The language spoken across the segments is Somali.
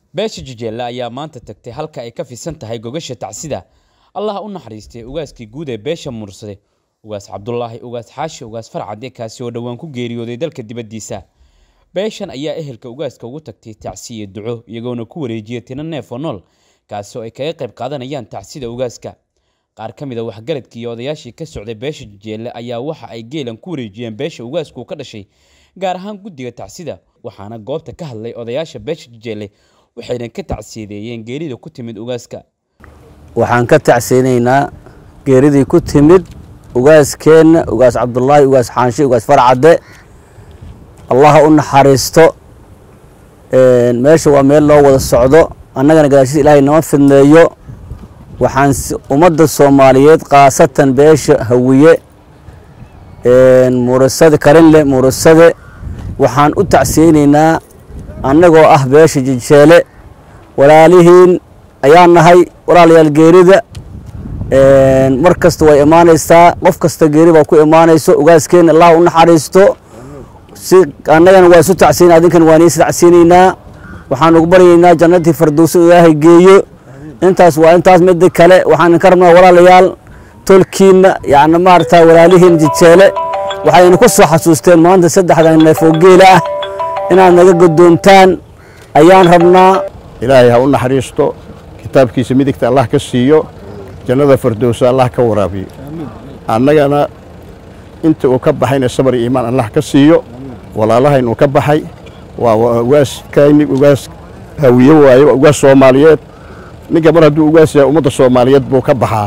beesha jijeelle ayaa maanta tagtay halka ay ka fisan tahay gogasha tacsida allah u naxariistay ugaaskii guud ee beesha mursade ugaas cabdulaahi ugaas xaashi ugaas farcade kaasi oo dhowaan ku geeriyooday dalka dibaddiisa beeshan ayaa ehelka ugaaska ugu tagtay tacsi iyo duco iyagoona ku wareejiyay tina neef oo nool kaasi oo ay kaga qayb qaadanayaan tacsida ugaaska qaar ka mid a waxgaradkii iyo odayaashii ka socday beesha jijeelle ayaa waxa ay geelan ku wareejiyeen beesha ugaasku ka dhashay gaar ahaan guddiga tacsida waxaana goobta ka hadlay odayaasha beesha jijeelle waxayna ka tacsiyadeeyeen geerida ku timid ugaaska waxaan ka tacsiyeynaynaa geeridii ku timid ugaaskeenna ugaas cabdulaahi ugaas xaanshe ugaas farcadde allaha u naxariisto meesha waa meel loo wada socdo annagana gadaashida ilaahay nama fidneeyo waxaan ummadda soomaaliyeed khaasatan beesha hawiye murasade karinle murasade waxaan u tacsiyeynaynaa annagoo ah beesha jijeele walaalihiin ayaan nahay walaalayaal geerida mar kasta way imaanaysaa qof kasta geeri baa ku imaanayso ugaaskeenna allah u naxariisto si annagana waa isu tacsiyeyna adinkan waan is tacsiyeynaynaa waxaan ugu baryaynaa jannatii fardowsa ilaahay geeyo intaas waa intaas midda kale waxaan ka rabnaa walaalayaal tolkiinna yacni maaragta walaalihiin jijeele waxayna ku soo xasuusteen maanta saddexdan neef oo geela ah inaad naga godoontaan ayaan rabnaa ilaahay ha u naxariisto kitaabkiisa midigta allah ka siiyo jannada fardowsa allah ka waraabiyo annagana inta uu ka baxayna sabar iyo iimaan allah ka siiyo walaalahayn uu ka baxay waa ugaaskayni ugaas hawiye waaye waa ugaas soomaaliyeed ninka mar hadduu ugaas yahay ummadda soomaaliyeed buu ka baxaa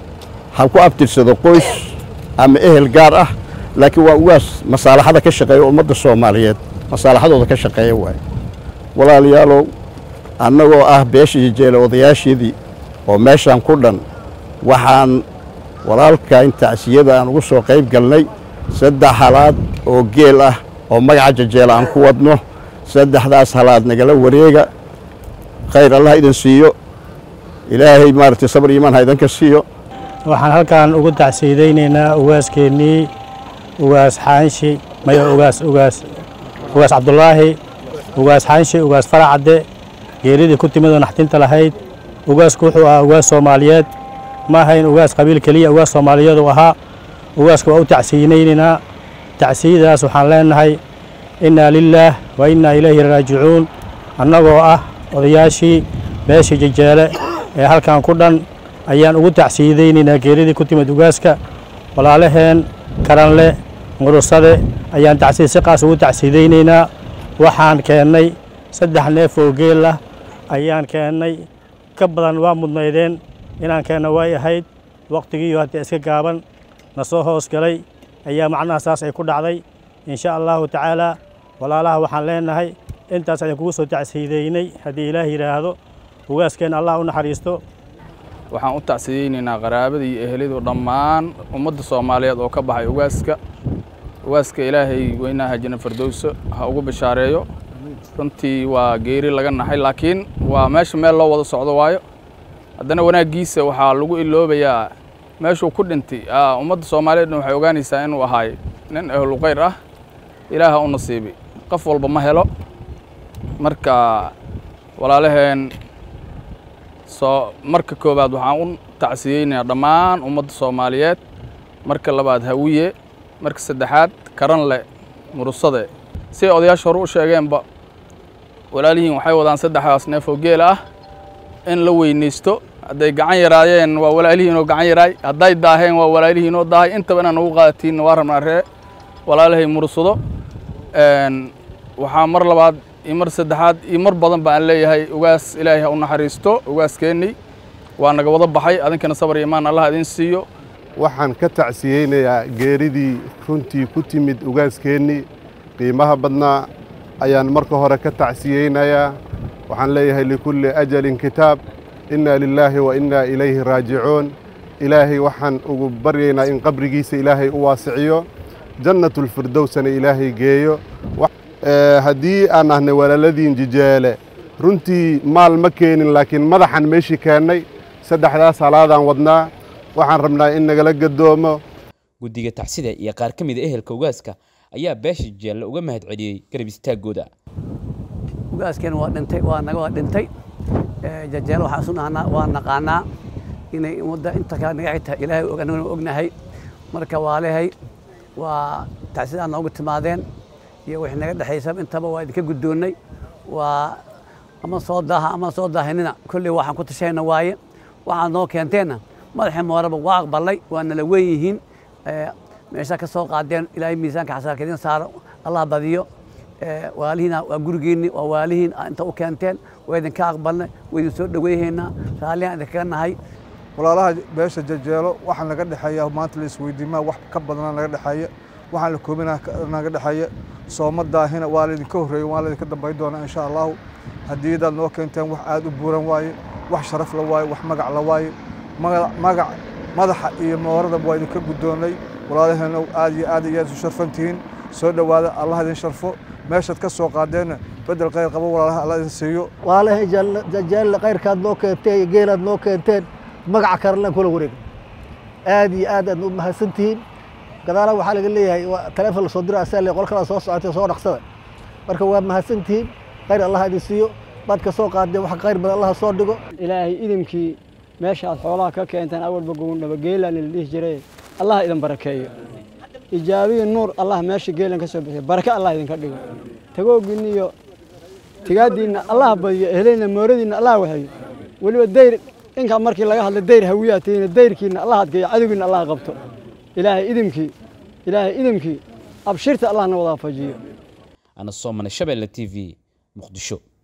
ha ku abtirsado qoys ama ehel gaar ah laakiin waa ugaas masaalaxada ka shaqeeya ummadda soomaaliyeed masaalaxadooda ka shaqeeya waaye walaalayaalow annagoo ah beesha jijeele odayaasheedii oo meeshaan ku dhan waxaan walaalkayn tacsiyada aan ugu soo qayb galnay saddex halaad oo geel ah oo magaca jajeele aan ku wadno saddexdaas halaad nagala wareega khayr allah idin siiyo ilaahay maaragtay sabar iimaan ha idinka siiyo waxaan halkan ugu tacsiyadaynaynaa ugaaskeenii ugaas xaanshi maya ugaas ugaas ugaas cabdulaahi ugaas xaanshi ugaas faracadde geeridii ku timid oo naxdinta lahayd ugaasku wuxuu ahaa ugaas soomaaliyeed ma ahayn ugaas qabiil keliya ugaas soomaaliyeed uu ahaa ugaaska waa u tacsiyinaynaynaa tacsiyadaas waxaan leenahay innaa lilaah wa innaa ilayhi raajicuun annagoo ah odayaashii beesha jajeele ee halkan ku dhan ayaan ugu tacsiyadaynaynaa geeridii ku timid ugaaska walaalaheen karanle murusade ayaan tacsiya si qaas ugu tacsiyadaynaynaa waxaan keennay saddex neef oo geel ah ayaan keennay ka badan waa mudnaydeen inaan keenno way ahayd wakhtigiiyo haddii iska gaaban na soo hoos galay ayaa macnaha saas ay ku dhacday insha allahu tacaalaa walaalaha waxaan leenahay intaas ayaan kugu soo tacsiideynay haddii ilaah yidhaahdo ugaaskeenna allah u naxariisto waxaan u tacsiyeynaynaa qaraabadii iyo ehelidu dhammaan ummadda soomaaliyeed oo ka baxay ugaaska ugaaska ilaahay weynaha janna fardowso ha ugu bishaareeyo runtii waa geeri laga naxay laakiin waa meesha meel loo wada socdo waayo haddana wanaaggiisa waxaa lagu iloobayaa meeshuu ku dhintay ummadda soomaaliyeedna waxay ogaanaysaa inuu ahaay nin ahluqayr ah ilaaha u nasiibay qof walba ma helo marka walaalaheen soo marka koowaad waxaan u tacsiyeynayaa dhammaan ummadda soomaaliyeed marka labaad hawiye marka saddexaad karanle murusade siay odayaasha hore u sheegeenba walaalihiin waxay wadaan saddexdaas neef oo geel ah in la weynaysto hadday gacan yaraayeen waa walaalihiinoo gacan yaraay hadday daaheen waa walaalihiinoo daahay intaba inaan ugu qaadatiinna waa rabnaa ree walaalahay mursado waxaa mar labaad iyo mar saddexaad iyo mar badan ba aan leeyahay ugaas ilaahay ha u naxariisto ugaaskeenni waa naga wada baxay adinkana sabar iyo imaan allah idin siiyo waxaan ka tacsiyeynayaa geeridii runtii ku timid ugaaskeenni qiimaha badnaa ayaan marka hore ka tacsiyeynayaa waxaan leeyahay likulli ajalin kitaab innaa lilaahi wa innaa ilayhi raajicuun ilaahay waxaan ugu baryaynaa in qabrigiisa ilaahay u waasiciyo jannatulfirdowsana ilaahay geeyo haddii aan ahnay walaaladiin jijeele runtii maal ma keenin laakiin madaxan meeshii keennay saddexdaas halaadaan wadnaa waxaan rabnaa in nagala gadoomo guddiga tacsida iyo qaar ka mid a ehelka ugaaska ayaa beesha jeelle uga mahad celiyey garab istaagooda ugaaskeena waa dhintay waa naga waa dhintay jajeelo waxaan isu nahnaa waa naqaanaa inay ummadda inta kale naga xigta ilaahay og annaguna ognahay marka waalehay waa tacsidaa noogu timaadeen iyo wixii naga dhexaysaba intaba waa idinka guddoonnay waa ama soo daaha ama soo daahinina kolley waxaan ku tashayna waaye waxaad noo keenteenna madaxii mooraba waa aqbalay waa nala weyn yihiin meeshaa ka soo qaadeen ilaahay miisaanka xasaarka idin saaro allah badiyo waalihiina waa gurigiinni waa waalihiin inta u keenteen waa idinka aqbalnay waa idin soo dhoweyhaynaa raallihaan idinkaga nahay walaalaha beesha jajeelo waxaa naga dhexeeya maanta la isweydiimaa wax ka badana naga dhexeeya waxaan la koobina naga dhexeeya sooma daahina waa laydinka horreeya waa laydinka dambayn doonaa insha allahu haddii adaad noo keenteen wax aad u buuran waaye wax sharaf la waaye wax magac la waaye magac madaxa iyo moorada waa idinka guddoonnay walaalaheena aad iyo aad iyo aad isu sharfan tihiin soo dhowaada allah idin sharfo meeshaad ka soo qaadeenna bedel khayr qabo walaalaha allah idin siiyo waalahay jajeelle khayrkaad noo keenteen iyo geelaad noo keenteen magaca karelan kula wareeg aad iyo aad aad u mahadsan tihiin gadaala waxaa laga leeyahay taleefon lasoo dira asaa le qol kala soo socotay soo dhaqsada marka waa mahadsan tihiin khayr allah idin siiyo baad ka soo qaadeen wax khayr badan allah soo dhigo ilaahay idimkii meesha aad xoolaha ka keenteen awalba gowndhaba geelaan la dhihi jiray allah idin barakeeyo ijaabiyi nuur allah meesha geelan ka soo bixiyo barake allah idinka dhigo tagoogiinna iyo tigaadiinna allah badiyo ehleyna mooradiinna allah waxeeyo weliba dayr inkaa markii laga hadlay dayr hawiyaa tihiin dayrkiinna allah adkeeyo cadowgiinna allah qabto ilaahay idimkii ilaahay idimkii abshirta allahna wadaafajiyo ana soomane shabeelle t v muqdisho